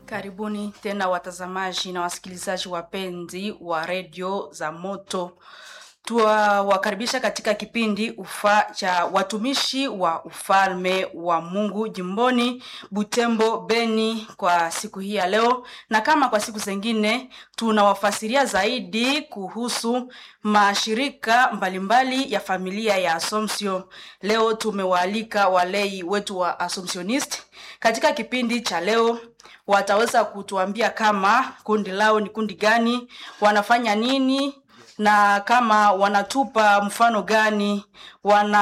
Karibuni tena watazamaji na wasikilizaji wapenzi wa redio za Moto. Tuwakaribisha katika kipindi ufa cha watumishi wa ufalme wa Mungu jimboni Butembo, Beni kwa siku hii ya leo, na kama kwa siku zingine tunawafasiria zaidi kuhusu mashirika mbalimbali ya familia ya Assumption. Leo tumewaalika walei wetu wa Assumptionist katika kipindi cha leo wataweza kutuambia kama kundi lao ni kundi gani, wanafanya nini na kama wanatupa mfano gani, wana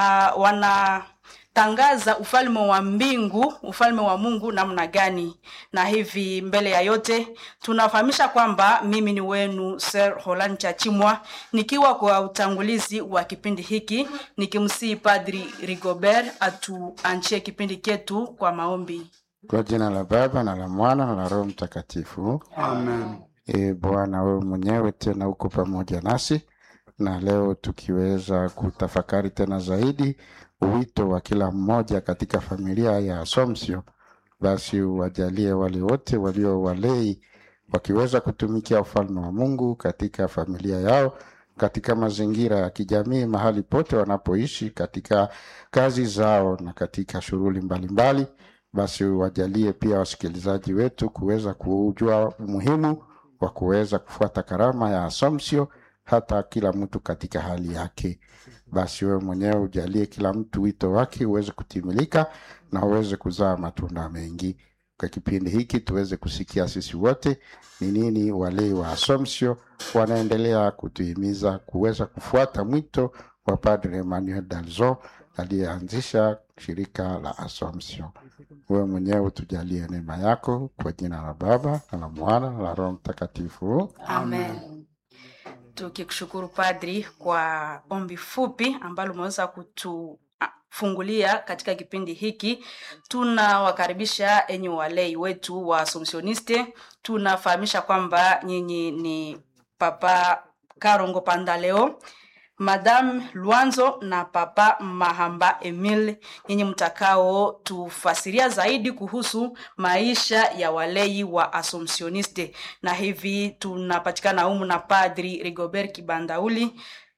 wanatangaza ufalme wa mbingu, ufalme wa Mungu namna gani. Na hivi mbele ya yote tunafahamisha kwamba mimi ni wenu Sir Roland Chachimwa, nikiwa kwa utangulizi wa kipindi hiki, nikimsihi Padri Rigobert atuanchie kipindi chetu kwa maombi. Kwa jina la Baba na la Mwana na la Roho Mtakatifu. Amen. E Bwana, wewe mwenyewe tena uko pamoja nasi, na leo tukiweza kutafakari tena zaidi wito wa kila mmoja katika familia ya Assumption, basi wajalie wale wote walio walei wakiweza kutumikia ufalme wa Mungu katika familia yao, katika mazingira ya kijamii, mahali pote wanapoishi, katika kazi zao na katika shughuli mbalimbali basi wajalie pia wasikilizaji wetu kuweza kujua umuhimu wa kuweza kufuata karama ya Assumption, hata kila mtu katika hali yake. Basi wewe mwenyewe ujalie kila mtu wito wake uweze kutimilika na uweze kuzaa matunda mengi. Kwa kipindi hiki tuweze kusikia sisi wote ni nini walei wa Assumption wanaendelea kutuhimiza kuweza kufuata mwito wa Padre Emmanuel Dalzon aliyeanzisha shirika la Assumption. Wewe mwenyewe utujalie neema yako kwa jina la Baba na la Mwana na la Roho Mtakatifu. Amen. Tukikushukuru Padri kwa ombi fupi ambalo umeweza kutufungulia katika kipindi hiki. Tunawakaribisha enyi walei wetu wa Assumptioniste. Tunafahamisha kwamba nyinyi ni Papa Karongo Pandaleo, Madame Luanzo na Papa Mahamba Emile, nyinyi mtakao tufasiria zaidi kuhusu maisha ya walei wa Assumptioniste. Na hivi tunapatikana humu na Padri Rigobert Kibandauli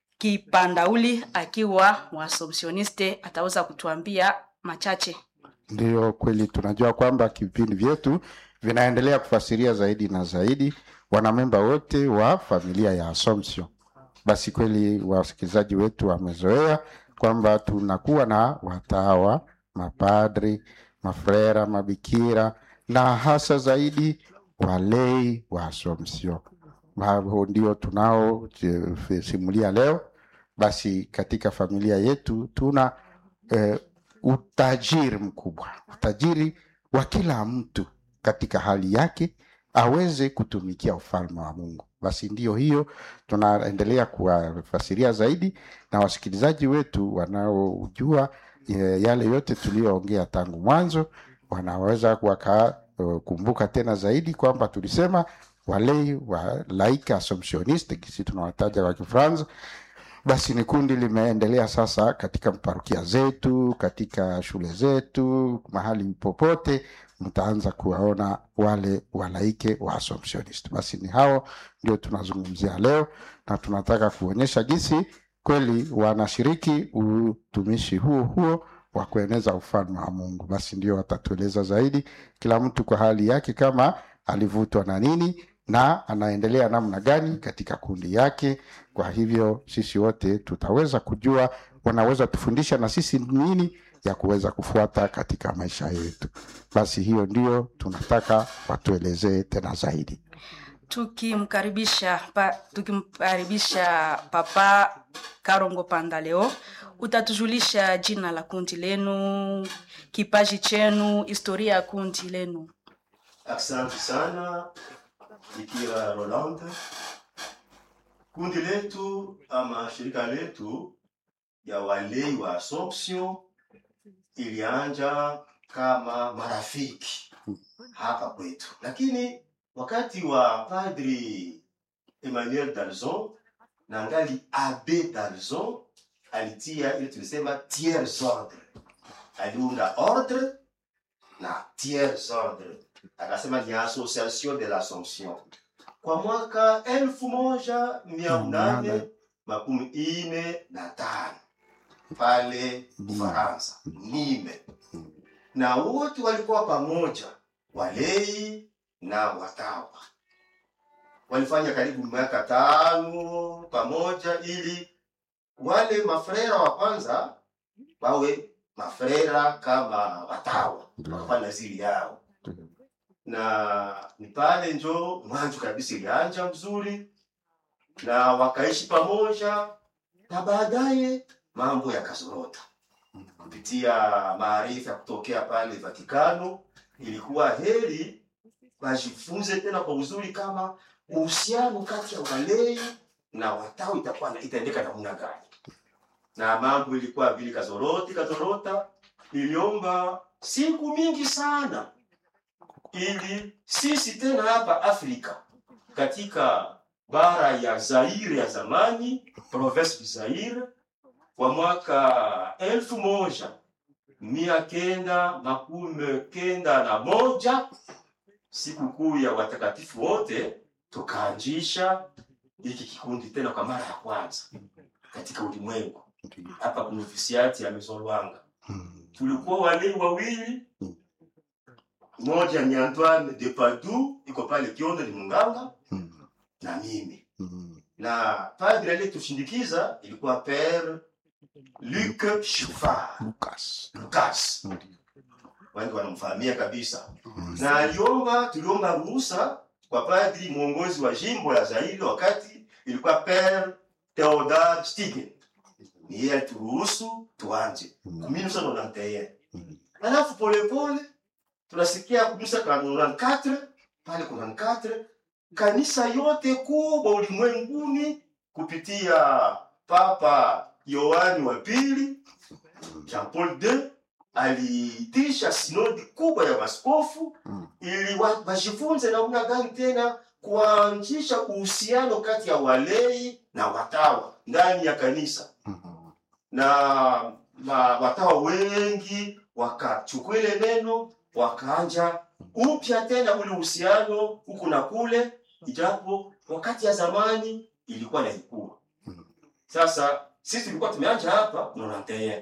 Kipandauli akiwa wa Assumptioniste, ataweza kutuambia machache. Ndiyo kweli, tunajua kwamba vipindi vyetu vinaendelea kufasiria zaidi na zaidi wanamemba wote wa familia ya Assumption. Basi kweli wasikilizaji wetu wamezoea kwamba tunakuwa na watawa, mapadri, mafrera, mabikira na hasa zaidi walei wa Assumption. Hao ndio tunaosimulia leo. Basi katika familia yetu tuna eh, utajiri mkubwa, utajiri wa kila mtu katika hali yake aweze kutumikia ufalme wa Mungu. Basi ndiyo hiyo tunaendelea kuwafasiria zaidi, na wasikilizaji wetu wanaojua e, yale yote tuliyoongea tangu mwanzo wanaweza wakakumbuka tena zaidi kwamba tulisema walei wa laika Assumptioniste, kisi tunawataja kwa Kifaransa. Basi ni kundi limeendelea sasa katika parokia zetu, katika shule zetu, mahali popote mtaanza kuwaona wale walaike wa Assumptionist. Basi ni hao ndio tunazungumzia leo, na tunataka kuonyesha jinsi kweli wanashiriki utumishi huo huo wa kueneza ufalme wa Mungu. Basi ndio watatueleza zaidi, kila mtu kwa hali yake, kama alivutwa na nini na anaendelea namna gani katika kundi yake. Kwa hivyo sisi wote tutaweza kujua, wanaweza tufundisha na sisi nini ya kuweza kufuata katika maisha yetu. Basi hiyo ndio tunataka watuelezee tena zaidi. Tukimkaribisha pa, tukimkaribisha Papa Karongo Pandaleo, utatujulisha jina la kundi lenu, kipaji chenu, historia ya kundi lenu. Asante sana Bikira Roland. Kundi letu ama shirika letu ya walei wa Assumption ilianja kama marafiki hapa kwetu, lakini wakati wa Padri Emmanuel Dalzon na ngali Abe Dalzon alitia ile tulisema tiers ordre, aliunda ordre na tiers ordre akasema ni association de l'assomption kwa mwaka elfu moja mia nane makumi ine na tano pale ufaransa nime na wote walikuwa pamoja walei na watawa walifanya karibu miaka tano pamoja ili wale mafrera wa kwanza wawe mafrera kama watawa wakafanya zili yao na ni pale njo mwanzo kabisa ilianja mzuri na wakaishi pamoja na baadaye mambo yakazorota kupitia maarifa ya kutokea pale Vatikano. Ilikuwa heri wajifunze tena kwa uzuri kama uhusiano kati ya walei na watawa itakuwa na- itaendeka namna gani, na mambo ilikuwa vile kazoroti kazorota, iliomba siku mingi sana ili sisi tena hapa Afrika katika bara ya Zaire ya zamani, province du Zaire, kwa mwaka elfu moja mia kenda makumi kenda na moja sikukuu ya watakatifu wote, tukaanzisha hiki kikundi tena kwa mara ya kwanza katika ulimwengu hapa kuna ofisiati ya Maison Lwanga. Tulikuwa walei wawili, mmoja ni Antoine de Padoue iko pale Kiondo ni munganga na mimi na padre aliyetushindikiza ilikuwa Père Luc Chauffard Lucas. Lucas, wengi wanamfahamia kabisa, na aliomba, tuliomba ruhusa kwa padri mwongozi wa jimbo la Zaire wakati ilikuwa Père Theodore Stigen, ni yeye alituruhusu tuanje ku 1991 alafu polepole tunasikia kumisa ka 94 pale kuna 94 kanisa yote kubwa ulimwenguni kupitia Papa Yohani wa pili Jean Paul II aliitisha sinodi kubwa ya maskofu Mm. ili wa- wajifunze namna gani tena kuanzisha uhusiano kati ya walei na watawa ndani ya kanisa na ma, watawa wengi wakachukua ile neno wakaanja upya tena ule uhusiano huku na kule, ijapo wakati ya zamani ilikuwa na ikua. Sasa sisi tulikuwa tumeanja hapa nonanteye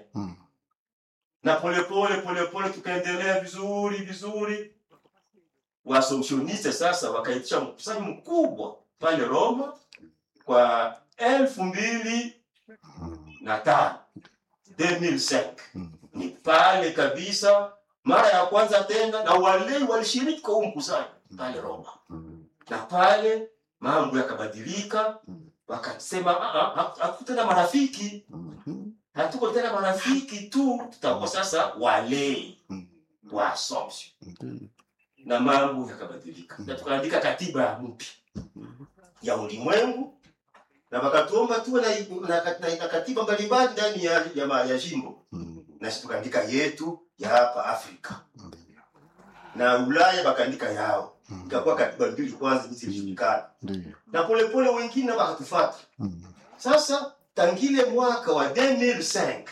na polepole polepole tukaendelea vizuri vizuri. Waasomsioniste sasa wakaitisha mkusanyo mkubwa pale Roma kwa elfu mbili na tano 2005 ni pale kabisa mara ya kwanza tena, na walei walishiriki kwa huu mkusanyo pale Roma, na pale mambo yakabadilika, wakasema "Ah, ah, ah, hatuko tena marafiki, hatuko tena marafiki tu, tutakuwa sasa walei wa Assumption, na mambo yakabadilika, na tukaandika katiba ya mpya ya ulimwengu na wakatuomba tuwe na, na, na, na katiba mbalimbali ndani ya, ya, ma- ya jimbo nasi tukaandika yetu ya hapa Afrika na Ulaya wakaandika yao, ikakuwa katiba mbili kwanza hizi zilijulikana, na polepole wengine wakatufata. Sasa tangile mwaka wa 2005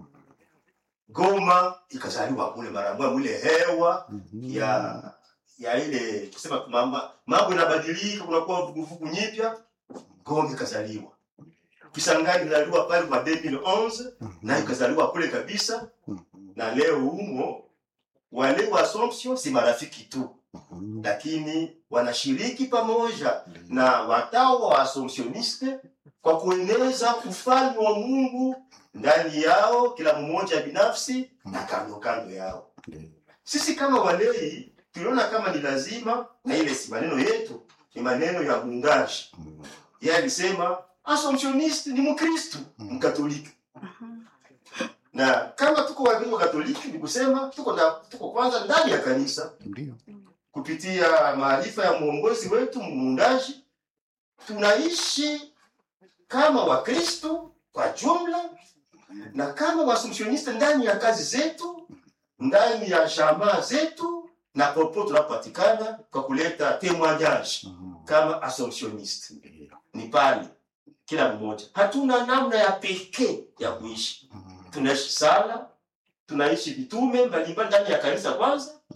Goma ikazaliwa kule mara moja, mule hewa ya ya ile kusema tu mama mambo yanabadilika, kunakuwa vuguvugu nyipya. Goma ikazaliwa, Kisangani ikazaliwa pale kwa 2011 na ikazaliwa kule kabisa, na leo humo wale wa Assumption si marafiki tu, lakini wanashiriki pamoja na watawa wa Assumptioniste kwa kueneza ufalme wa Mungu ndani yao, kila mmoja binafsi na kando kando yao. Sisi kama walei tuliona kama ni lazima, na ile si maneno yetu, ni maneno ya muungaji. Yeye alisema Assumptioniste ni Mkristu Mkatoliki, na kama tuko Wakristo Katoliki ni kusema tuko na, tuko kwanza ndani ya kanisa kupitia maarifa ya mwongozi wetu muundaji, tunaishi kama Wakristo kwa jumla na kama Waassumptioniste ndani ya kazi zetu, ndani ya jamaa zetu na popote tunapopatikana kwa kuleta témoignage kama Assumptioniste. Ni pale kila mmoja, hatuna namna ya pekee ya kuishi. Tunaishi sala, tunaishi vitume mbalimbali ndani ya kanisa kwanza,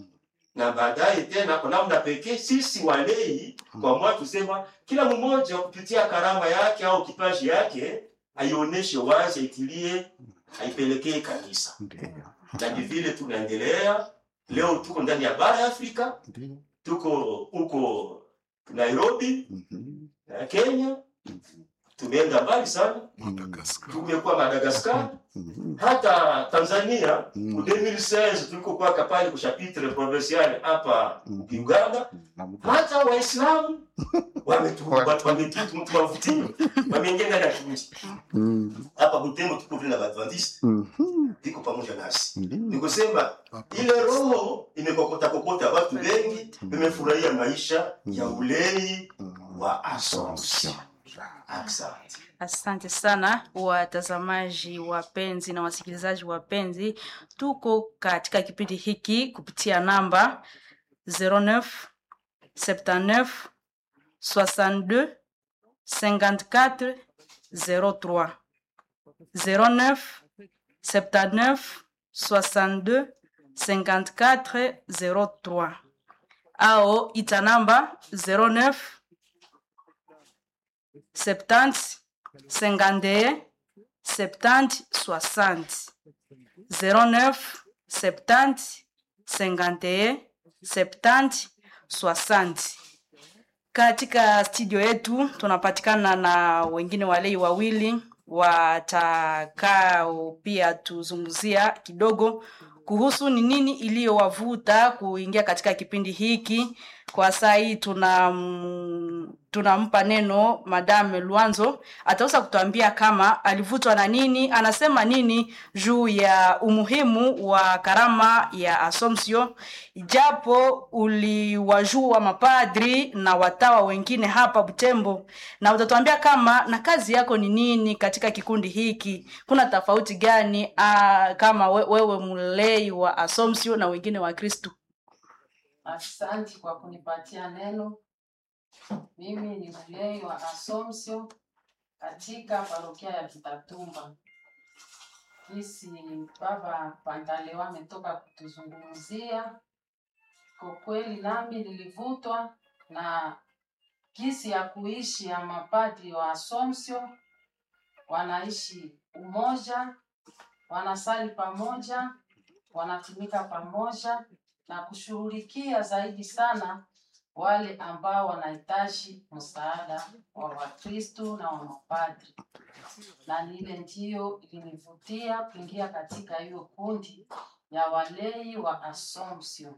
na baadaye tena kwa namna pekee sisi walei kwa mwa tusema kila mmoja kupitia karama yake au kipaji yake aionyeshe wazi, aitilie, aipelekee kanisa, Ndio. na ni vile tunaendelea leo. Tuko ndani ya bara ya Afrika, Ndio. tuko huko Nairobi Mhm. na Kenya, tumeenda mbali sana, Madagascar. tumekuwa Madagascar, Mhm. hata Tanzania Mm. mu 2016 tulikokuwa pale ku chapitre provincial hapa Mm. Uganda Na muda. hata waislamu wametuvutio wameingia ndani ya kijiji Mm. hapa Butembo, tuko vile na Badventiste Mhm. iko pamoja nasi. Ndio. Ni kusema ile roho imekokota kokota watu wengi, wamefurahia maisha ya ulei wa Assumption. Asante. Asante sana watazamaji wapenzi na wasikilizaji wapenzi, tuko katika kipindi hiki kupitia namba 09 79 62 54 03 09 79 62 54 03 ao ita namba 09 70 51 70 60 09 70 51 70 60 katika studio yetu tunapatikana na wengine walei wawili watakao pia tuzungumzia kidogo kuhusu ni nini iliyowavuta kuingia katika kipindi hiki kwa saa hii tuna tunampa neno madame luanzo ataweza kutuambia kama alivutwa na nini anasema nini juu ya umuhimu wa karama ya asomsio japo uliwajua mapadri na watawa wengine hapa butembo na utatuambia kama na kazi yako ni nini katika kikundi hiki kuna tofauti gani ah, kama we, wewe mlei wa asomsio na wengine wa kristu Asante kwa kunipatia neno. Mimi ni mlei wa Assumption katika parokia ya Kitatumba. Jinsi baba Pantalewa ametoka kutuzungumzia, kwa kweli nami nilivutwa na jinsi ya kuishi ya mapadri wa Assumption. Wanaishi umoja, wanasali pamoja, wanatumika pamoja na kushughulikia zaidi sana wale ambao wanahitaji msaada wa Wakristu na wa mapadri, na lile ndiyo ilinivutia kuingia katika hiyo kundi ya walei wa Assumption.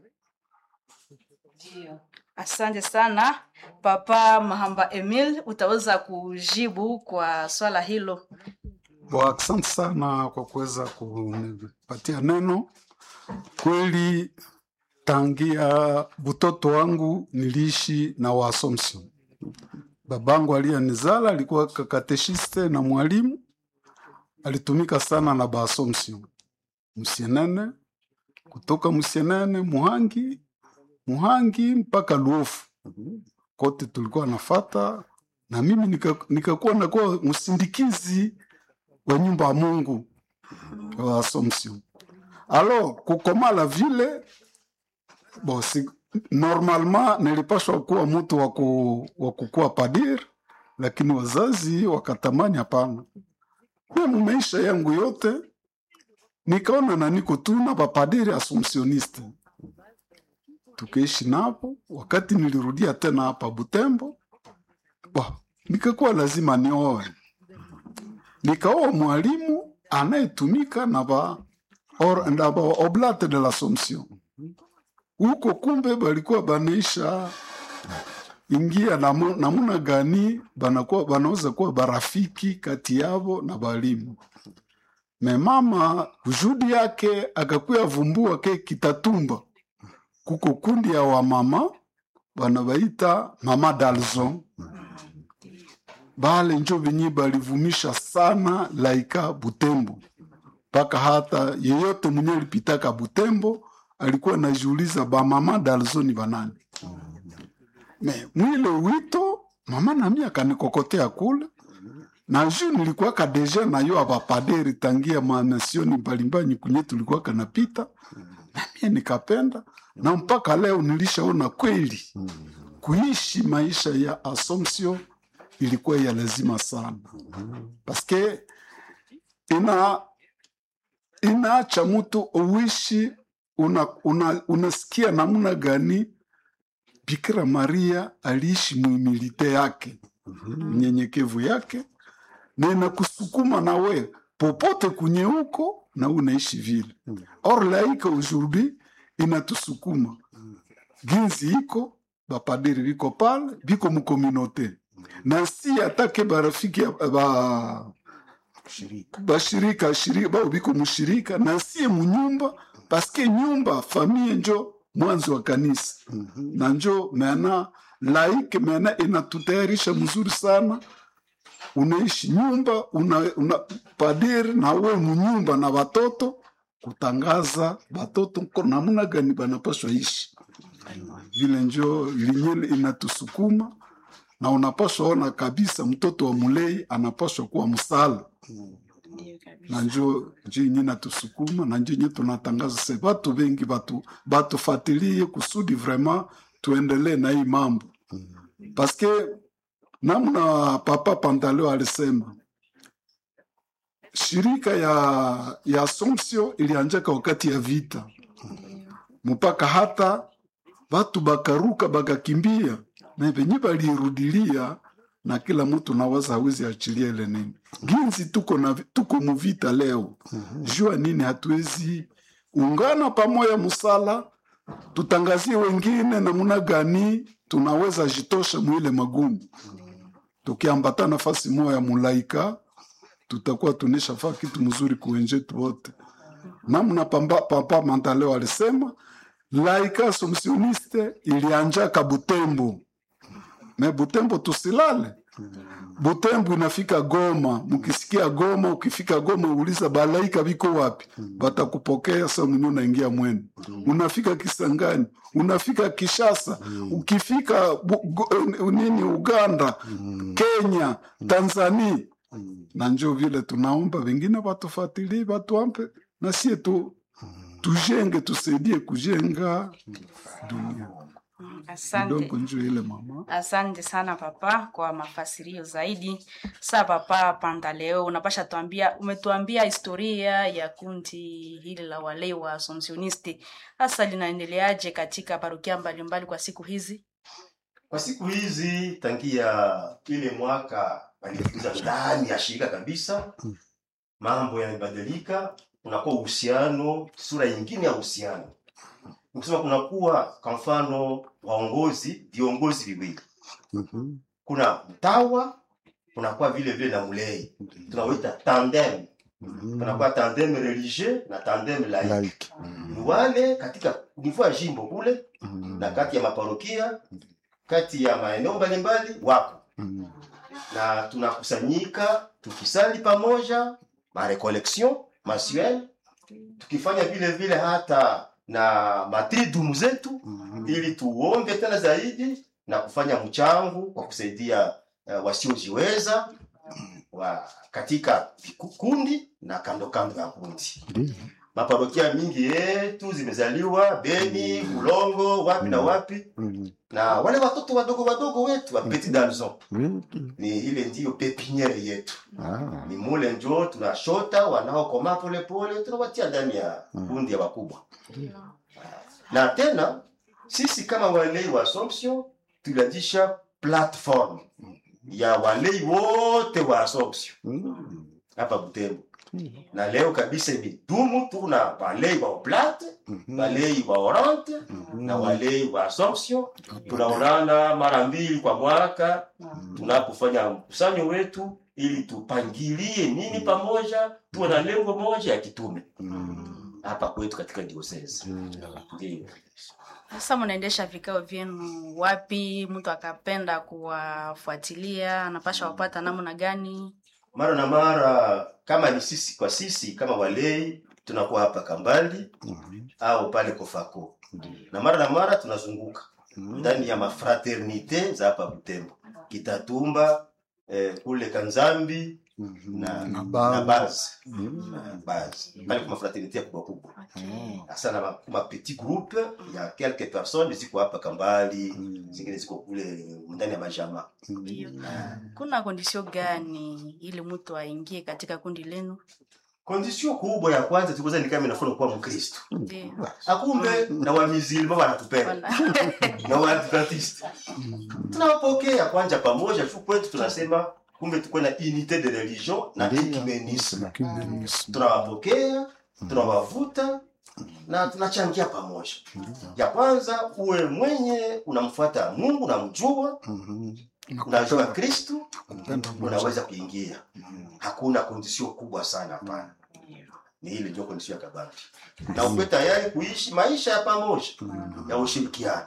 Ndiyo. asante sana papa mahamba emil utaweza kujibu kwa swala hilo Wa, Asante sana kwa kuweza kunipatia neno. Kweli tangia butoto wangu niliishi na Waassumption. Babangu aliyenizala alikuwa kakateshiste na mwalimu, alitumika sana na Baassumption Musienene, kutoka Musienene Muhangi, Muhangi mpaka Luofu kote tulikuwa nafata, na mimi nika- nikakuwa nakuwa msindikizi wa nyumba ya Mungu wa Assumption. alo kukomala vile bo si, normalement nilipashwa kuwa mtu wa ku- wa kukuwa padir, lakini wazazi wakatamani hapana. Mimi maisha yangu yote nikaona na niko tu na bapadiri assumptioniste, tukaishi napo. Wakati nilirudia tena hapa Butembo, bo, nikakuwa lazima nioe, nikaoa mwalimu anayetumika na ba or, na ba oblate de l'Assomption huko kumbe balikuwa banaisha ingia namu- namuna gani banakuwa banaweza kuwa barafiki kati yavo na balimu me mama kujudi yake akakuya vumbua ke kitatumba kuko kundi ya wamama banabaita mama dalzon bale njo benye balivumisha sana laika butembo mpaka hata yeyote mwenye alipitaka butembo alikuwa najiuliza bamama dalzoni banani me mwile wito mama nami akanikokotea kule na ju nilikuwaka deja nayo abapaderi tangia manasioni mbalimbali kunye tulikuwa kanapita na mie nikapenda na mpaka leo nilishaona kweli kuishi maisha ya Assumption ilikuwa ya lazima sana paske ina inaacha mtu uishi una, una, unasikia namna gani Bikira Maria aliishi muimilite yake unyenyekevu yake na inakusukuma na we popote kunye huko na unaishi vile or laika aujourd'hui inatusukuma ginzi iko bapadiri biko pale biko mukominote na si atake barafiki ya- ba bashirika shirika bao biko mushirika na sie munyumba paske nyumba famie njo mwanzo wa kanisa na njo mena laike mena inatutayarisha mzuri sana unaishi nyumba una, una padiri na we munyumba na watoto kutangaza batoto ko namna gani banapaswa ishi vile njo linyele inatusukuma na unapaswa ona kabisa mtoto wa mulei anapaswa kuwa msala Ndiyo kabisa. na njo njo yenye natusukuma na njo yenye tunatangaza se batu bengi batu batufatilie kusudi vraiment tuendelee na hii mambo paske namna papa Pantaleo alisema shirika ya ya Assumption ilianjaka wakati ya vita mpaka hata batu bakaruka bakakimbia na venye balirudilia na kila mtu nawaza hawezi achilia ile nini ginzi tuko na tuko muvita leo jua nini hatuwezi ungana pamoja musala tutangazie wengine namuna gani tunaweza jitosha mwile magumu tukiambata nafasi moya mulaika tutakuwa tunishafaa kitu mzuri kuwenjetu wote namna pamba, papa Mantaleo alisema laika assumptioniste ilianjaka Butembo me Butembo tusilale Butembo inafika Goma, mkisikia Goma, ukifika Goma uliza balaika biko wapi, batakupokea sa mwenye unaingia mwenu. Unafika Kisangani, unafika Kishasa, ukifika bu, go, eh, nini Uganda, Kenya, Tanzania, na njo vile tunaomba wengine batufuatilie, batuampe na sie tu tujenge, tusaidie kujenga dunia. Asante. Kidogo njo ile mama. Asante sana papa kwa mafasirio zaidi. Sa papa Pantaleo, unapasha tuambia, umetuambia historia ya kundi hili la walei wa Assumptionisti, hasa linaendeleaje katika parokia mbalimbali kwa siku hizi? Kwa siku hizi tangia ile mwaka walikuza ndani ya shirika kabisa, mambo yamebadilika, kunakuwa uhusiano, sura nyingine ya uhusiano. Nikusema kunakuwa kwa mfano waongozi, viongozi viwili, kuna mtawa, kunakuwa vile vile na mlei, tunawita tandem. Kunakuwa tandem religieux na tandem laïque. Like. Ni wale katika niveau ya jimbo kule na kati ya maparokia kati ya maeneo mbalimbali wako na tunakusanyika tukisali pamoja marecollection mensuelle tukifanya vile vile hata na matridumu zetu ili tuombe tena zaidi na kufanya mchango kwa kusaidia uh, wasiojiweza wa katika vikundi na kando kando ya kundi Ndiyo. maparokia mingi yetu zimezaliwa Beni, Ulongo, wapi na wapi, Mhm. na wale watoto wadogo wadogo wetu wa petit garçon Really? ni ile ndiyo pepiniere yetu, Ah. ni mule njo tunashota wanaokoma polepole, tunawatia ndani ya kundi ya wakubwa. Na tena sisi kama walei wa Assumption tulianzisha platform ya walei wote wa Assumption Mm. hapa Butembo, na leo kabisa imedumu. Tuna walei wa Oblate, Mhm. walei wa Orante na walei wa Assumption. Tunaonana mara mbili kwa mwaka tunapofanya mkusanyo wetu, ili tupangilie nini pamoja, tuwe na lengo moja ya kitume Mm. hapa kwetu katika diocese. Ndiyo. Sasa mnaendesha vikao vyenu wapi? Mtu akapenda kuwafuatilia anapasha wapata namna gani? Mara na mara kama ni sisi kwa sisi kama walei tunakuwa hapa Kambali Mhm. au pale Kofako, na mara na mara tunazunguka ndani ya mafraternite za hapa Butembo, Kitatumba, eh, kule Kanzambi, na, Na na base. base Na base pale kuma fraternité kubwa kubwa hasa na ma- ma petit groupe ya quelques personnes ziko hapa kambali zingine ziko kule ndani ya majama Ndio. Kuna kondisio gani ili mtu aingie katika kundi lenu? kondisio kubwa ya kwanza tukuza ni kama inafuna kuwa mkristo Ndio. akumbe na wamizilima wanatupenda Wana- na waadventiste tunawapokea kwanja pamoja tu kwetu tunasema kumbe tukuwe na unité de religion na Ndio. ecumenisme Ecumenisme. tunawapokea tunawavuta na tunachangia pamoja ya kwanza uwe mwenye unamfuata mungu unamjua unajua kristu Kupenda unaweza kuingia hakuna kondisio kubwa sana hapana ni ile ndio kondisio ya kabambi na ukuwe tayari kuishi maisha ya pamoja ya ushirikiano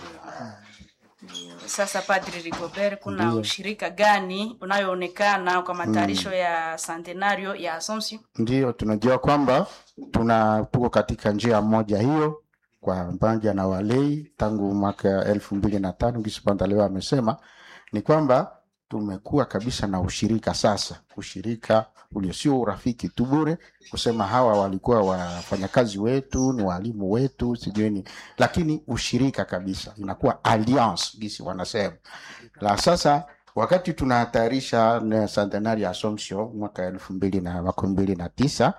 Sasa Padri Rigobert, kuna Ndio. ushirika gani unayoonekana kwa matayarisho ya centenario ya Assumption? Ndiyo, tunajua kwamba tuna tuko katika njia moja hiyo kwa pamoja na walei tangu mwaka elfu mbili na tano Gisi leo amesema ni kwamba tumekuwa kabisa na ushirika sasa, ushirika ulio sio urafiki tu bure, kusema hawa walikuwa wafanyakazi wetu, ni walimu wetu, sijui ni, lakini ushirika kabisa, inakuwa alliance gisi wanasema la sasa wakati tunatayarisha na centenari ya Assumption mwaka elfu mbili na makumi mbili na tisa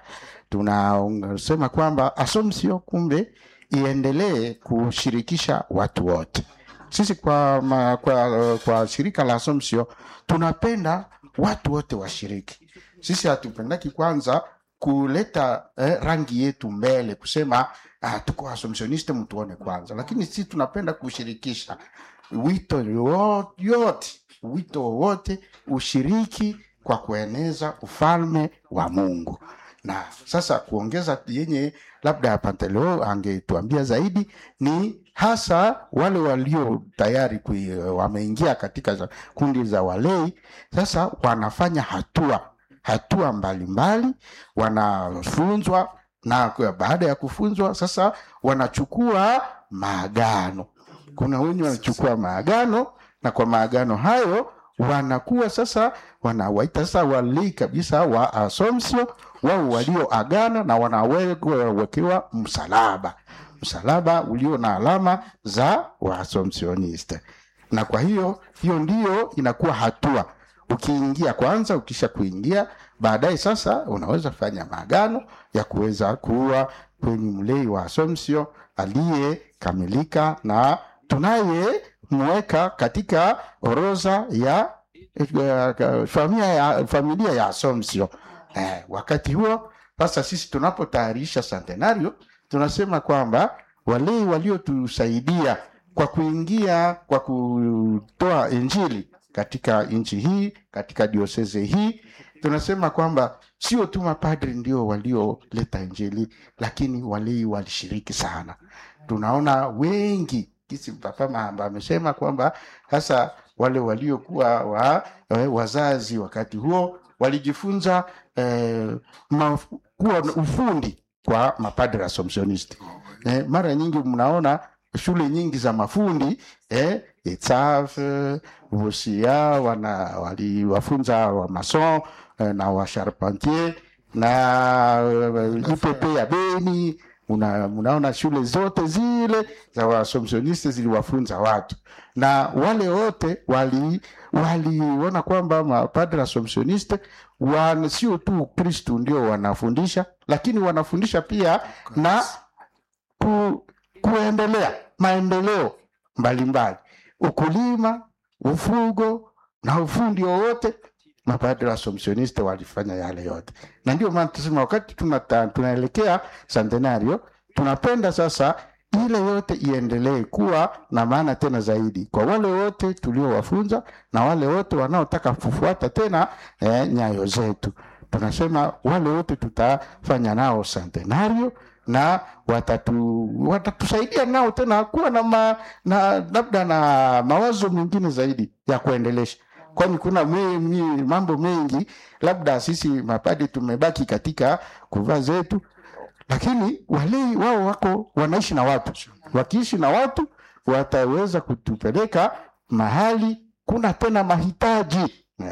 tunasema kwamba Assumption kumbe iendelee kushirikisha watu wote. Sisi kwa, ma, kwa, kwa shirika la Assumption tunapenda watu wote washiriki. Sisi hatupendaki kwanza kuleta eh, rangi yetu mbele kusema ah, tuko Assumptioniste mtuone kwanza, lakini sisi tunapenda kushirikisha wito yo- yote wito wowote ushiriki kwa kueneza ufalme wa Mungu. Na sasa kuongeza yenye labda Panteleo angetuambia zaidi ni hasa wale walio tayari kui, wameingia katika za, kundi za walei, sasa wanafanya hatua hatua mbalimbali, wanafunzwa na kwa- baada ya kufunzwa sasa wanachukua maagano. Kuna wenye wanachukua maagano na kwa maagano hayo wanakuwa sasa wanawaita sasa walei kabisa wa Assumption, wao walioagana na wanawekewa msalaba, msalaba ulio na alama za Waassumptioniste. Na kwa hiyo hiyo ndiyo inakuwa hatua ukiingia kwanza, ukisha kuingia baadaye sasa unaweza fanya maagano ya kuweza kuwa kwenye mlei wa Assumption aliyekamilika na tunayemweka katika orodha ya eh, familia ya, familia ya Assumption. Eh, wakati huo sasa sisi tunapotayarisha centenario tunasema kwamba walei waliotusaidia kwa kuingia kwa kutoa injili katika nchi hii katika dioseze hii tunasema kwamba sio tu mapadri ndio walioleta injili lakini walei walishiriki sana tunaona wengi kisi papa Mahamba amesema kwamba hasa wale waliokuwa wa, eh, wazazi wakati huo walijifunza eh, ma, kuwa na ufundi kwa mapadri Assumptionist. Eh, mara nyingi mnaona shule nyingi za mafundi eh, ETSAF, Vosia wana waliwafunza wa mason eh, na wa charpentier na uh, IPP ya Beni una, unaona shule zote zile za Waassumptioniste ziliwafunza watu na wale wote wali waliona kwamba mapadre Assumptioniste wan sio tu Kristu ndio wanafundisha, lakini wanafundisha pia na ku, kuendelea maendeleo mbalimbali, ukulima, ufugo na ufundi wowote. Mapadre Assumptioniste walifanya yale yote, na ndio maana tusema wakati tunata, tunaelekea centenario tunapenda sasa ile yote iendelee kuwa na maana tena zaidi kwa wale wote tuliowafunza na wale wote wanaotaka kufuata tena eh, nyayo zetu. Tunasema wale wote tutafanya nao centenario na watatu, watatusaidia nao tena kuwa na, ma, na labda na mawazo mengine zaidi ya kuendelesha kwani kuna me, me, mambo mengi labda sisi mapadi tumebaki katika kuvaa zetu lakini walei wao wako wanaishi na watu wakiishi na watu wataweza kutupeleka mahali kuna tena mahitaji Eh,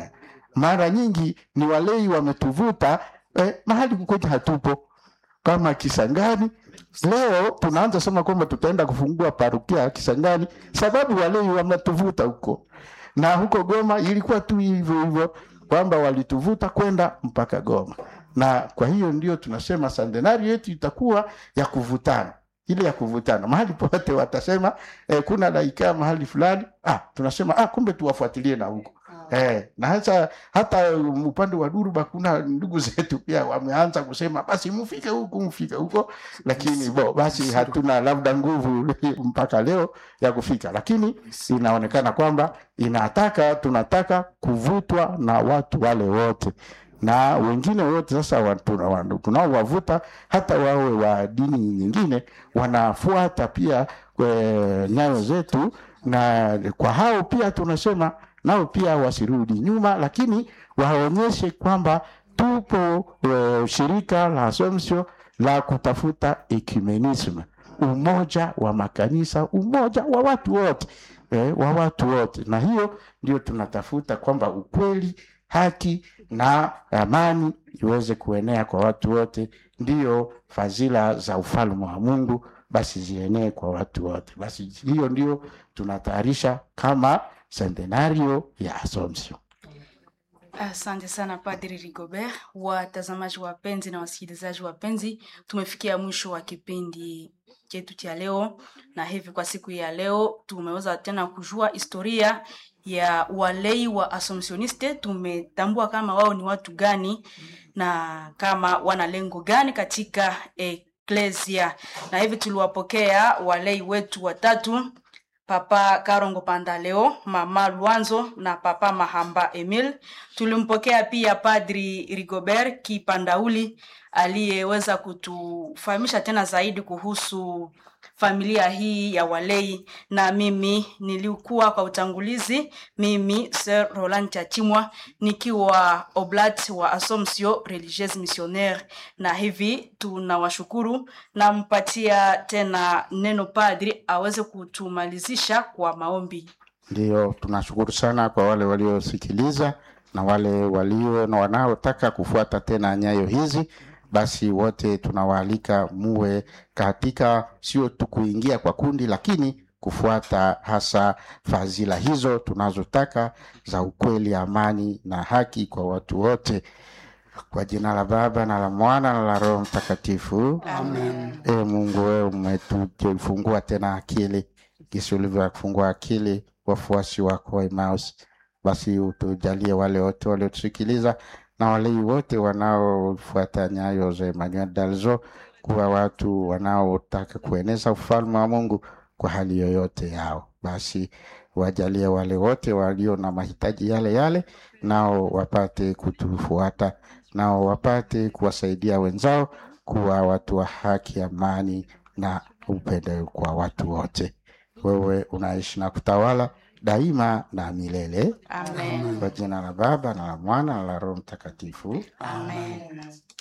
mara nyingi ni walei wametuvuta eh, mahali kukwetu hatupo kama Kisangani. Leo tunaanza sema kwamba tutaenda kufungua parukia Kisangani sababu walei wametuvuta huko, na huko Goma ilikuwa tu hivyo hivyo kwamba walituvuta kwenda mpaka Goma, na kwa hiyo ndio tunasema sandenari yetu itakuwa ya kuvutana ile ya kuvutana mahali pote watasema eh, kuna laikaa mahali fulani ah, tunasema ah, kumbe tuwafuatilie na huko Eh, na hasa hata um, upande wa Duruba kuna ndugu zetu pia wameanza kusema basi mfike huku mfike huko, lakini bo basi hatuna labda nguvu mpaka leo ya kufika, lakini inaonekana kwamba inataka tunataka kuvutwa na watu wale wote na wengine wote sasa wa- tuna- wa- tunaowavuta hata wawe wa dini nyingine wanafuata pia eh, nyayo zetu, na kwa hao pia tunasema nao pia wasirudi nyuma, lakini waonyeshe kwamba tupo eh, shirika la Assumption la kutafuta ecumenism, umoja wa makanisa, umoja wa watu wote eh, wa watu wote, na hiyo ndio tunatafuta kwamba ukweli, haki na amani iweze kuenea kwa watu wote, ndiyo fadhila za ufalme wa Mungu basi zienee kwa watu wote. Basi hiyo ndio tunatayarisha kama centenario ya Assumption. Asante sana Padri Rigobert. Watazamaji wapenzi na wasikilizaji wapenzi, tumefikia mwisho wa kipindi chetu cha leo, na hivi kwa siku ya leo tumeweza tena kujua historia ya walei wa Assumptioniste. Tumetambua kama wao ni watu gani na kama wana lengo gani katika eklesia, na hivi tuliwapokea walei wetu watatu Papa Karongo Pandaleo, Mama Luanzo na Papa Mahamba Emil. Tulimpokea pia Padri Rigobert Kipandauli aliyeweza kutufahamisha tena zaidi kuhusu familia hii ya walei, na mimi nilikuwa kwa utangulizi, mimi Sir Roland Chachimwa nikiwa oblat wa Assomption Religieuse Missionnaire, na hivi tunawashukuru. Nampatia tena neno padri aweze kutumalizisha kwa maombi. Ndio, tunashukuru sana kwa wale waliosikiliza na wale walio na wanaotaka kufuata tena nyayo hizi. Basi wote tunawaalika muwe katika, sio tu kuingia kwa kundi, lakini kufuata hasa fadhila hizo tunazotaka za ukweli, amani na haki kwa watu wote. Kwa jina la Baba na la Mwana na la Roho Mtakatifu. Amen. E Mungu, wewe umetufungua tena akili jinsi ulivyofungua akili wafuasi wako wa Emmaus, basi utujalie wale wote waliotusikiliza na walei wote wanaofuata nyayo za Emmanuel Dalzo kuwa watu wanaotaka kueneza ufalme wa Mungu kwa hali yoyote yao. Basi wajalie wale wote walio na mahitaji yale yale, nao wapate kutufuata, nao wapate kuwasaidia wenzao kuwa watu wa haki, amani na upendo kwa watu wote. Wewe unaishi na kutawala daima na milele, Amen. kwa jina la Baba na la Mwana na la Roho Mtakatifu. Amen.